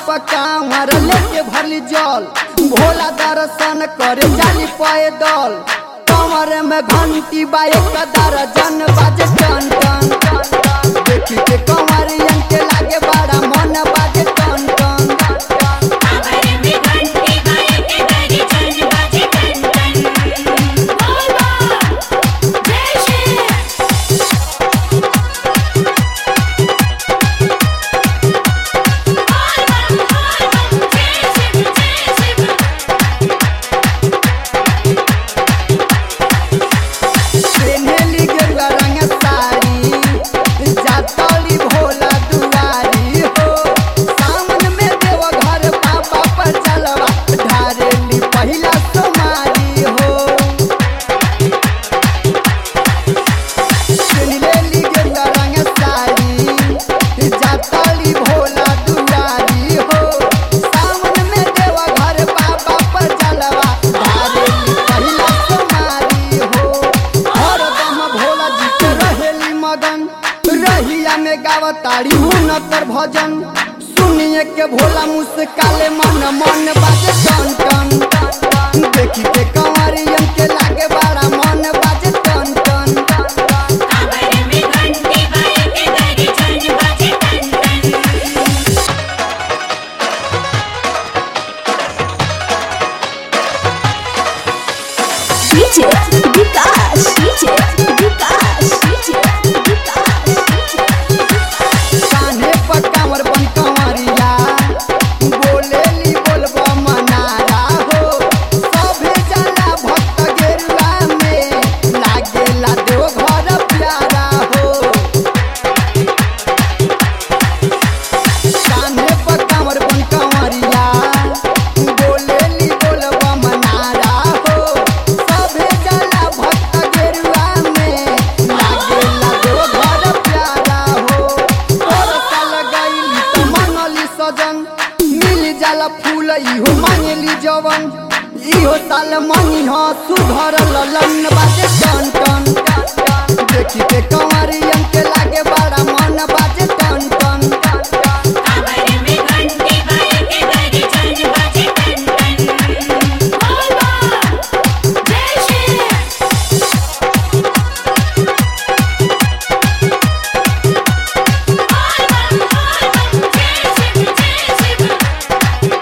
पकावर लेके भरली जल भोला दर्शन करे जाली पैदल कमर में घंटी बा एक दर्जन बाजे टन टन टन देखी के कंवरियन के लागे बड़ा मन बाजे टन टन टन कांवर में घंटी बाजे के दरी चल बाजे टन टन बोल बोल जय श्री बोल बोल बोल बोल जय शिव जय शिव पेन्हेली गेरुआ रंग साड़ी जातली भोला दुआरी हो सावन में देव घर बाबा पर चलवा ढारेली पहिला सोमारी हो पेन्हेली गेरुआ रंग साड़ी जातली भोला दुआरी हो सावन में देव घर बाबा पर चलवा ढारेली पहिला सोमारी हो हरदम भोला जी के रहेली मगन रहिया में गावताड़ी हुनकर भजन सुनिए के भोला मुस्काले मन मन बाजे टन टन टन देखी के कंवरियन के लागे बड़ा मन बाजे टन टन टन कांवर में घंटी बाजे के दरी चल बाजे टन टन DJ Vikas, DJ Vikas, DJ Vikas, कान्हे पर कांवर बन कंवरिया बोलेली बोलबा मनारा हो सभे जाला भक्त गेरुआ में लागेला देव घर प्यारा हो कान्हे पर कांवर बन कंवरिया बोलेली बोलबा मनारा हो सभे जाला भक्त गेरुआ में लागेला देव घर प्यारा हो और साल गईली त मनली सजन मिल जाला फूल इहो मांगली जवन इहो साल मनी ह सुघर ललन बाजे टन टन टन देखी के कंवरियन के लागे बड़ा मन बाजे टन टन टन कांवर में घंटी बाजे के दरी चल बाजे टन टन बोल बोल जय श्री बोल बोल बोल बोल जय शिव जय शिव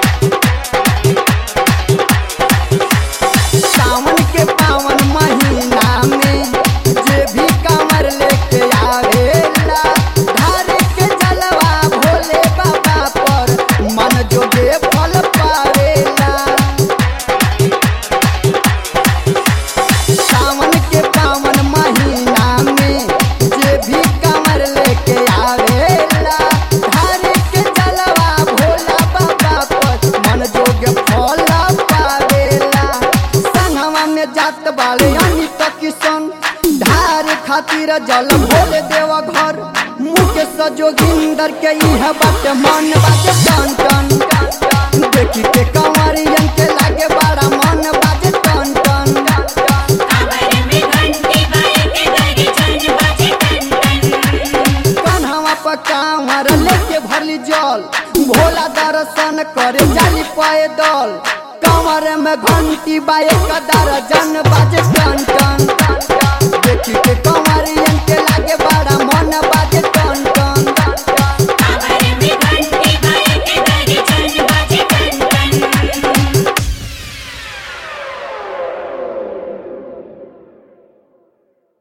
सावन के पावन महीना में जे भी कांवर लेके आवेला धार के जलवा भोले बाबा पर मन जोगे फल पावेला सावन के पावन महीना में जे भी कांवर लेके आवेला धार के जलवा भोला बाबा पर मन जोगे फल पावेला संगवा में जात बाले यानी तो किशन धार खातिर जल भोले देव घर मुकेश जोगिंदर के इह बात मन बाटे टन टन टन देखी के कंवरियन के लागे बड़ा मन बाजे टन टन टन कांवर में घंटी बाजे के दरी चल बाजे टन टन कन्हवा पर कांवर लेके भरली जल भोला दर्शन करे जाली पैदल कमर में घंटी बा एक दर्जन बाजे टन टन टन टन। देखी के